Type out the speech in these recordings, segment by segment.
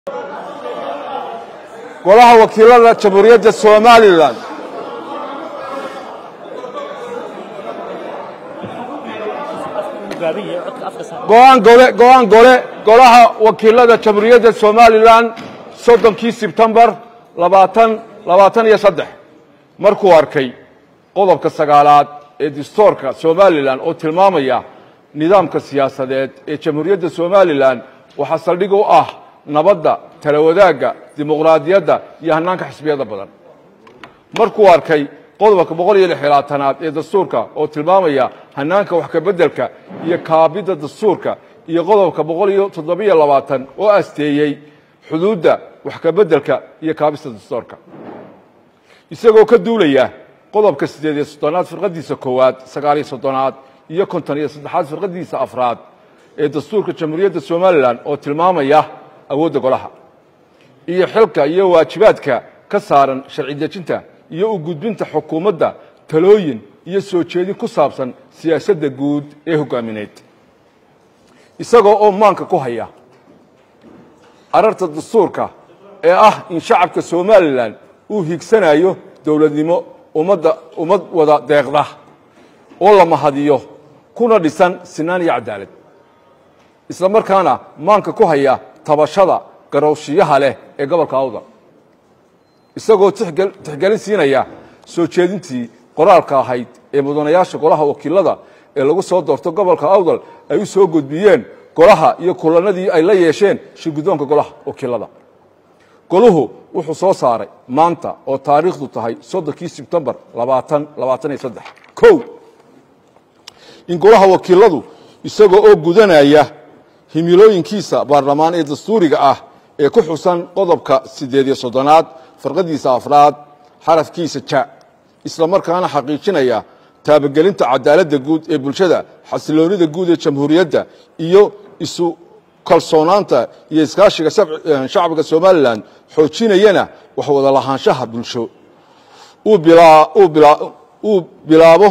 golaha wakiilada jamhuuriyadda somalilan go'aan gole go'aan gole golaha wakiilada jamhuuriyadda somalilan soddonkii sebtembar labaatan labaatan iyo saddex markuu arkay qodobka sagaalaad ee dastuurka somalilan oo tilmaamaya nidaamka siyaasadeed ee jamhuuriyadda somalilan waxaa saldhig u ah nabadda tala wadaagga dimuqraadiyadda iyo hannaanka xisbiyada badan markuu arkay qodobka boqol iyo lix iyo labaatanaad ee dastuurka oo tilmaamaya hannaanka wax kabeddelka iyo kaabidda dastuurka iyo qodobka boqol iyo toddobiyo labaatan oo asteeyey xuduudda wax kabeddelka iyo kaabista dastuurka isagoo ka duulaya qodobka siddeed iyo soddonaad firqadiisa koowaad sagaaliyo soddonaad iyo konton iyo saddexaad firqadiisa afraad ee dastuurka jamhuuriyadda somalilan oo tilmaamaya awoodda golaha iyo xilka iyo waajibaadka ka saaran sharci dejinta iyo u gudbinta xukuumadda talooyin iyo soo jeedin ku saabsan siyaasadda guud ee hoggaamineed isagoo oo maanka ku haya ararta dastuurka ee ah in shacabka somalilan uu higsanayo dowladnimo ummadda ummad wada deeqda oo la mahadiyo kuna dhisan sinaan iyo cadaalad isla markaana maanka ku haya tabashada garowshiyaha leh ee gobolka awdal isagoo tixgelin siinaya soo jeedintii qoraalka ahayd ee mudanayaasha golaha wakiilada ee lagu soo doorto gobolka awdal ay u soo gudbiyeen golaha iyo kulanadii ay la yeesheen shirguddoonka golaha wakiilada goluhu wuxuu soo saaray maanta oo taariikhdu tahay soddonkii sebtembar labaatan labaatan iyo saddex kow in golaha wakiiladu isagoo oo gudanaya himilooyinkiisa baarlamaan ee dastuuriga ah ee ku xusan qodobka siddeed iyo soddonaad farqadiisa afraad xarafkiisa ja isla markaana xaqiijinaya taabagelinta cadaaladda guud ee bulshada xasiloonida guud ee jamhuuriyadda iyo isu kalsoonaanta iyo iskaashiga shacbiga somalilan xoojinayana wax wada lahaanshaha bulsho uu bilaabo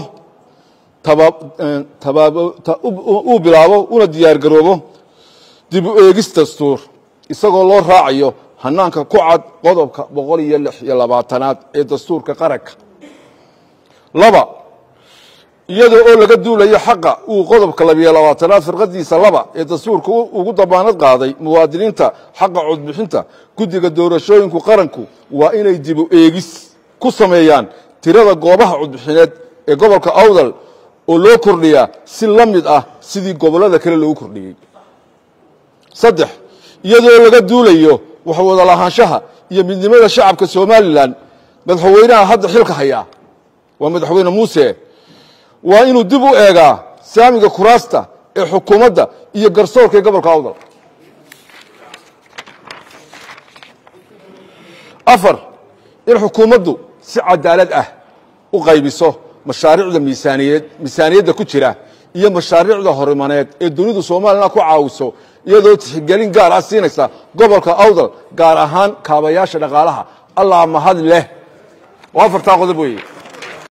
uu bilaabo una diyaargaroobo dib u eegis dastuur isagoo loo raacayo hanaanka ku cad qodobka boqol iyo lix iyo labaatanaad ee dastuurka qaranka laba iyadoo oo laga duulayo xaqa uu qodobka labiyo labaatanaad firqadiisa laba ee dastuurka ugu damaanad qaaday muwaadiniinta xaqa codbixinta guddiga doorashooyinku qaranku waa inay dib u eegis ku sameeyaan tirada goobaha codbixineed ee gobolka awdal oo loo kordhiyaa si la mid ah sidii gobollada kale loogu kordhiyey saddex iyadoo laga duulayo wax wada lahaanshaha iyo midnimada shacabka somalilan madaxweynaha hadda xilka hayaa waa madaxweyne muuse waa inuu dib u eegaa saamiga kuraasta ee xukuumadda iyo garsoorka ee gobolka awdal afar in xukuumaddu si cadaalad ah u qaybiso mashaariicda miisaaniyeed miisaaniyadda ku jira iyo mashaariicda horimaneed ee dunidu somalilan ku caawiso iyadoo tixgelin gaar ah siinaysa gobolka awdal gaar ahaan kaabayaasha dhaqaalaha allah mahad leh oo afartaa qodob weeye